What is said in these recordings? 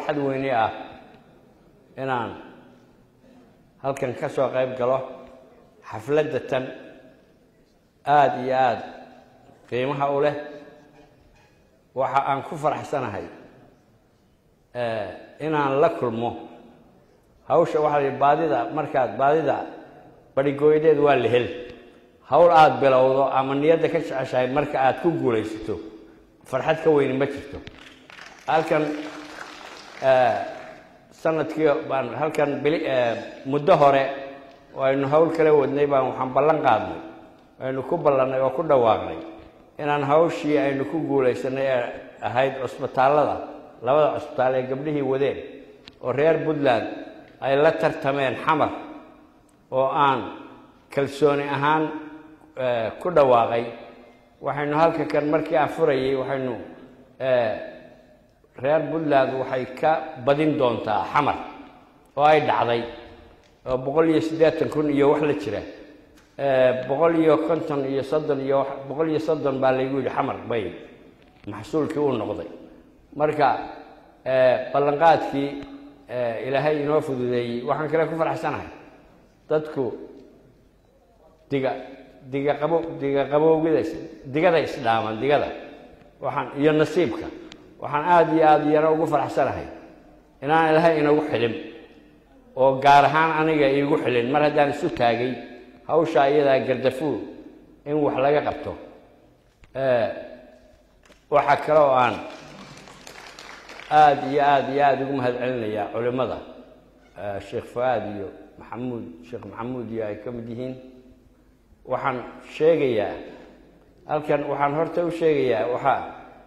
farxad weyne ah inaan halkan ka soo qayb galo xafladda tan aada iyo aada qiimaha u leh waxa aan ku faraxsanahay inaan la kulmo hawsha waxaa la yidhi baadida markaad baadida barhigooyadeed waa la hel hawl aada bilowdo ama niyadda ka jeceshahay marka aada ku guulaysato farxad ka weyni ma jirto halkan sanadkii baan halkan bili muddo hore aynu hawl kala wadnay baan waxaan ballan qaadnay aynu ku ballannay oo ku dhawaaqnay inaan hawshii aynu ku guulaysanay ee ahayd cusbitaallada labada cusbitaal ee gabdhihii wadeen oo reer puntland ay la tartameen xamar oo aan kalsooni ahaan ku dhawaaqay waxaynu halka kan markii aan furayay waxaynu reer puntland waxay ka badin doontaa xamar oo ay dhacday oo boqol iyo siddeetan kun iyo wax la jira boqol iyo konton iyo soddon iyo boqol iyo soddon baa laygu yidhi xamar bay maxsuulkii u noqday marka ballanqaadkii ilaahay inoo fududeeyey waxaan kale ku faraxsanahay dadku diga diga qabo diga qabowgida digada isdhaaman digada waxaan iyo nasiibka waxaan aada iyo aada iyana ugu faraxsanahay inaan ilaahay inagu xidhin oo gaar ahaan aniga iigu xilin mar haddaan isu taagay hawshaa iyadaa gardafuul in wax laga qabto waxaa kale oo aan aada iyo aada iyo aada ugu mahad celinayaa culimmada sheekh fu-aad iyo maxamuud sheekh maxamuud iyo ay ka mid yihiin waxaan sheegayaa halkan waxaan horta u sheegayaa waxaa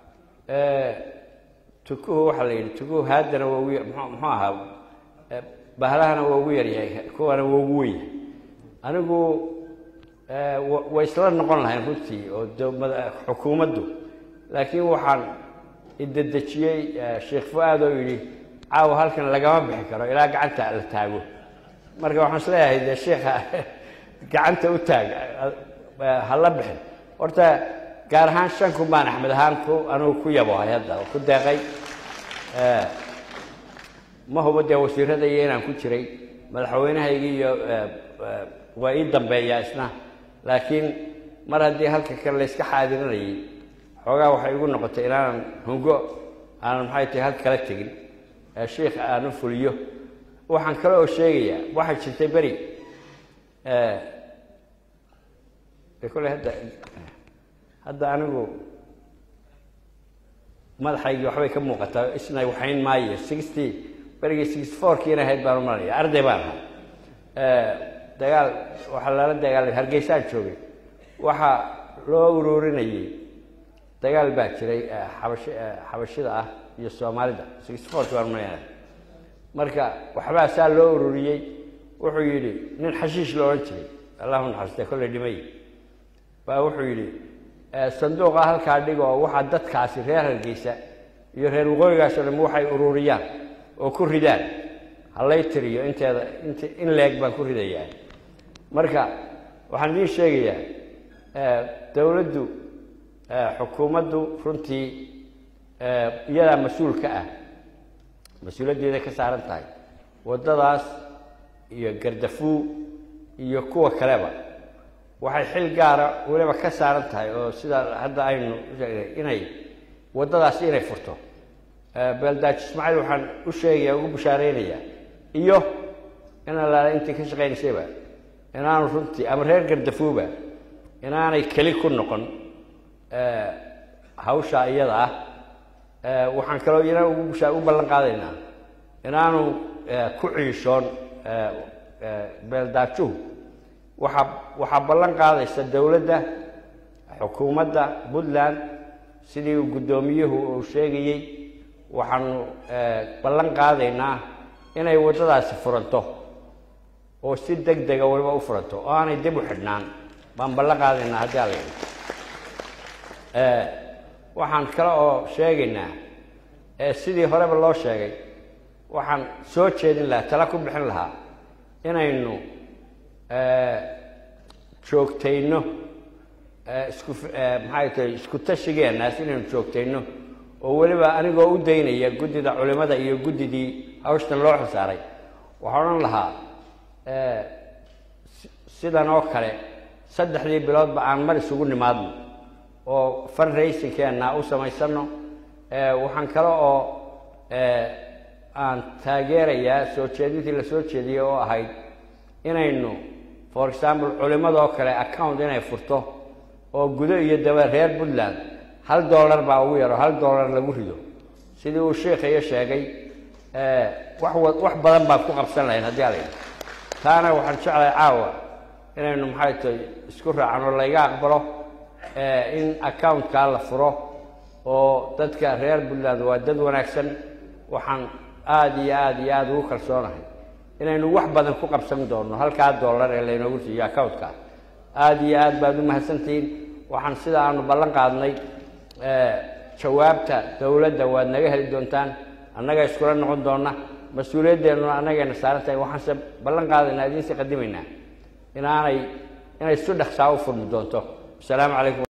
tukuhu waxaa la yidhi tukuhu haadana waa ugu muxuu ahaa bahlahana waa ugu yaryahay kuwana waa ugu weyn anigu way isla noqon lahayn runtii oo xukuumaddu laakiin waxaan idedejiyey sheekh fu-aad oo yidhi caawa halkan lagama bixi karo ilaa gacanta la taago marka waxaan isleeyahay dee sheekha gacanta u taag hala bixin horta gaar ahaan shan kun baan axmed ahaan ku anugu ku yabohay hadda oo ku deeqay ma hubo dee wasiirada iyo inaan ku jiray madaxweynahaygi iyo waa ii dambeeyaa isna laakiin mar haddii halka kan layska xaadirinayay xoogaa waxay igu noqotay inaanan hungo aanan maxay tahay halka kala tegin sheikh aanu fuliyo waxaan kale oo sheegayaa waxay jirtay beri kole hadda hadda anigu madaxaygii waxbay ka muuqataa isna waxayn maayo sixty berigii sixty fourkiina ahayd baan u malanaya arday baan ahaa dagaal waxaa lala dagaalamay hargeysaan joogay waxaa loo ururinayey dagaal baa jiray xabash xabashida ah iyo soomaalida sixty fourki baan umalanaya marka waxbaa saa loo ururiyey wuxuu yidhi nin xashiish la odhan jiray allahu naxariiste kolley dhimay baa wuxuu yidhi sanduuqa halkaa dhigo oo waxaa dadkaasi reer hargeysa iyo reer waqooyigaasoo dham waxay ururiyaan oo ku ridaan halay tiriyo inteeda int in leeg baan ku ridayaa marka waxaan idiin sheegayaa dowladdu xukuumaddu runtii iyadaa mas-uul ka ah mas-uuliyaddeeda ka saaran tahay waddadaas iyo gardafuu iyo kuwa kaleba waxay xil gaara weliba ka saaran tahay oo sida hadda aynu usheegnay inay waddadaasi inay furto beeldaaji ismaaciil waxaan u sheegaya ugu bushaareynayaa iyo in allaala intii ka shaqaynaysayba inaanu runtii ama reer gardafuuba inaanay keli ku noqon hawshaa iyada ah waxaan kaloo iyana ugu bushaa u ballan qaadaynaa inaanu ku ciishoon beeldaajuhu waxaa waxaa ballan qaadaysa dowladda xukuumadda puntland sidii uu guddoomiyuhu uu sheegayey waxaanu ballan qaadaynaa inay waddadaasi furanto oo si deg dega waliba u furanto oo aanay dib u xidhnaan baan ballan qaadaynaa haddii ala yidhi waxaan kale oo sheegaynaa sidii horeba loo sheegay waxaan soo jeedin lahaa tala ku bixin lahaa inaynu joogtayno isku maxay tahay isku tashigeenaas inaynu joogtayno oo weliba anigoo u daynaya guddida culimada iyo guddidii hawshtan loo xilsaaray waxaa odhan lahaa sidan oo kale saddexdii biloodba aan mar isugu nimaadno oo fundraisingkeenna u samaysano waxaan kale oo aan taageerayaa soo jeedintii la soo jeediyey oo ahayd inaynu for example culimadoo kale account inay furto oo gudo iyo daba reer puntland hal dollar baa ugu yaro hal dollar lagu rido sidii uu sheikhayo sheegay wax wax badan baan ku qabsan lahayn haddii ala yidhi taana waxaan jeclahay caawa inaynu maxay tahay isku raacan oo layga aqbalo in accountkaa la furo oo dadka reer puntland waa dad wanaagsan waxaan aada iyo aada iyo aada ugu kalsoonahay inaynu wax badan ku qabsan doonno halkaa dollar ee laynoogu siiyo accountka aada iyo aad baad u mahadsantihiin waxaan sida aanu ballan qaadnay jawaabta dowladda waad naga heli doontaan annaga iskula noqon doonna mas-uuliyaddeenuna annagayna saaran tahay waxaanse ballan qaadaynaa idiinsi qadimaynaa inaanay inay su dhaksaa u furmi doonto asalaamu calaykum